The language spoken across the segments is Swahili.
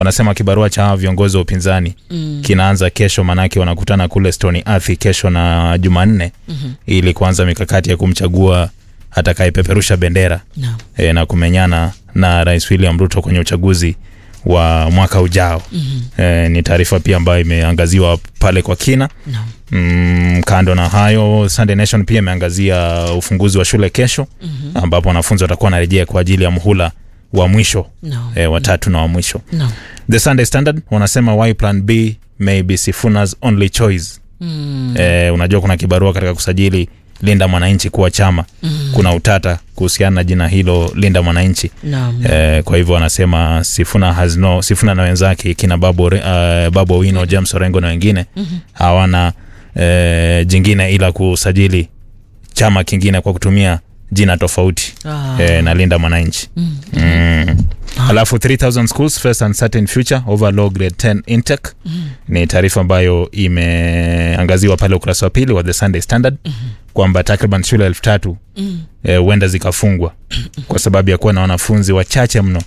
wanasema kibarua cha hawa viongozi wa upinzani mm. kinaanza kesho, manake wanakutana kule Stony Athi kesho na Jumanne mm-hmm. ili kuanza mikakati ya kumchagua atakayepeperusha bendera Naam. e, na kumenyana na Rais William Ruto kwenye uchaguzi wa mwaka ujao. mm-hmm. E, ni taarifa pia ambayo imeangaziwa pale kwa kina Naam. Mm, kando na hayo Sunday Nation pia imeangazia ufunguzi wa shule kesho mm-hmm. ambapo wanafunzi watakuwa wanarejea kwa ajili ya muhula wa mwisho Naam. e, watatu na wa mwisho. Naam. The Sunday Standard wanasema why plan B may be Sifuna's only choice. Mm. E, unajua kuna kibarua katika kusajili Linda Mwananchi kuwa chama mm. kuna utata kuhusiana na jina hilo Linda Mwananchi Naam. e, kwa hivyo wanasema Sifuna has no, Sifuna na wenzake kina Babu, uh, Babu Owino, James Orengo na wengine mm-hmm. hawana e, jingine ila kusajili chama kingine kwa kutumia jina tofauti Ah. e, na Linda Mwananchi mm. mm. Alafu 3000 schools face uncertain future over low grade 10 intake mm. ni taarifa ambayo imeangaziwa pale ukurasa wa pili wa The Sunday Standard mm. kwamba takriban shule elfu tatu huenda mm. zikafungwa kwa sababu ya kuwa na wanafunzi wachache mno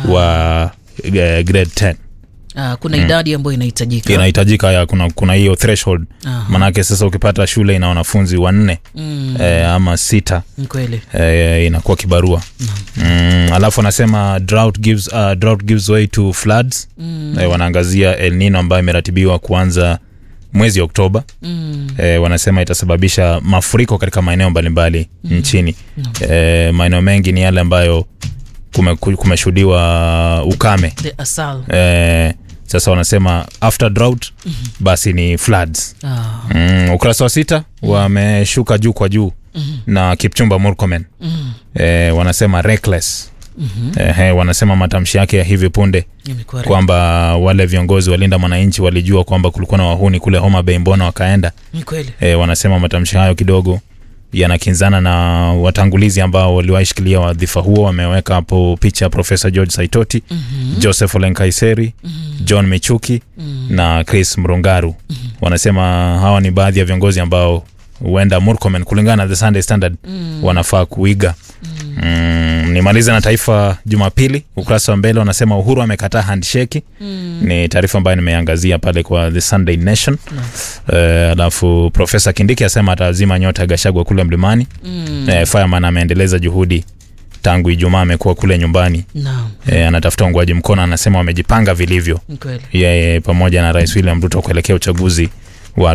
wa eh, grade 10 Ah, kuna idadi ambayo inahitajika. inahitajika ya kuna kuna hiyo threshold Aha. manake sasa ukipata shule ina wanafunzi wanne Mm. eh, ama sita Ni kweli. eh, inakuwa kibarua mm, alafu anasema drought gives, uh, drought gives way to floods mm. eh, wanaangazia El Nino ambayo imeratibiwa kuanza mwezi Oktoba Mm. eh, wanasema itasababisha mafuriko katika maeneo mbalimbali mm. nchini eh, maeneo mengi ni yale ambayo kume- kumeshuhudiwa ukame The asal. eh, sasa wanasema after drought mm-hmm. basi ni floods Ah. mm, ukurasa wa sita wameshuka juu kwa juu mm-hmm. na Kipchumba Murkomen Mm. eh, wanasema reckless mm-hmm. eh, wanasema matamshi yake ya hivi punde Imekuwa re- kwamba wale viongozi walinda mwananchi walijua kwamba kulikuwa na wahuni kule Homa Bay, mbona wakaenda? Ni kweli. E, wanasema matamshi hayo kidogo yanakinzana na watangulizi ambao waliwahi shikilia wadhifa huo. Wameweka hapo picha ya Profesa George Saitoti mm-hmm. Joseph Ole Nkaiseri mm-hmm. John Michuki mm-hmm. na Chris Mrungaru mm-hmm. wanasema hawa ni baadhi ya viongozi ambao huenda Murkomen kulingana na The Sunday Standard mm. wanafaa kuiga mm. Mm, nimalize na Taifa Jumapili, ukurasa wa mbele wanasema Uhuru amekataa handshake mm. ni taarifa ambayo nimeangazia pale kwa The Sunday Nation Eh, alafu Profesa Kindiki asema atazima nyota ya Gashagwa kule mlimani mm. eh, Fireman ameendeleza juhudi tangu Ijumaa amekuwa kule nyumbani Naam. eh, anatafuta ungwaji mkono, anasema wamejipanga vilivyo Ni kweli. yeye pamoja na Rais William Ruto kuelekea uchaguzi wa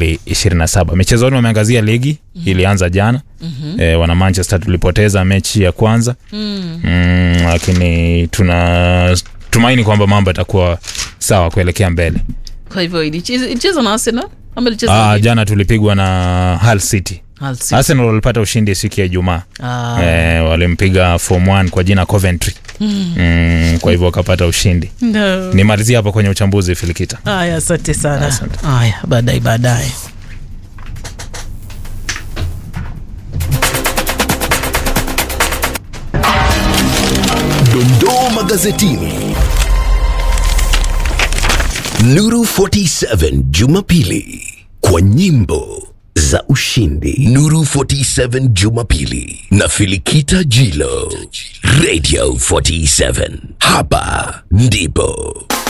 2027. Michezoni wameangazia ligi ilianza jana mm-hmm. e, wana Manchester tulipoteza mechi ya kwanza Mm. mm, lakini tuna tumaini kwamba mambo yatakuwa sawa kuelekea mbele. Kwa hivyo ilicheza ilicheza na Arsenal ama ilicheza Ah, na jana tulipigwa na Hull City. Hull City? Arsenal walipata ushindi siku ya Ijumaa Ah. e, walimpiga Form 1 kwa jina Coventry mm, kwa hivyo wakapata ushindi. No. Nimalizia hapo kwenye uchambuzi Filikita. Haya, asante sana. Asante. Haya, baadaye baadaye. Dondoo magazetini. Nuru 47 Jumapili kwa nyimbo za ushindi. Nuru 47 Jumapili na Filikita Jilo. Radio 47. Hapa ndipo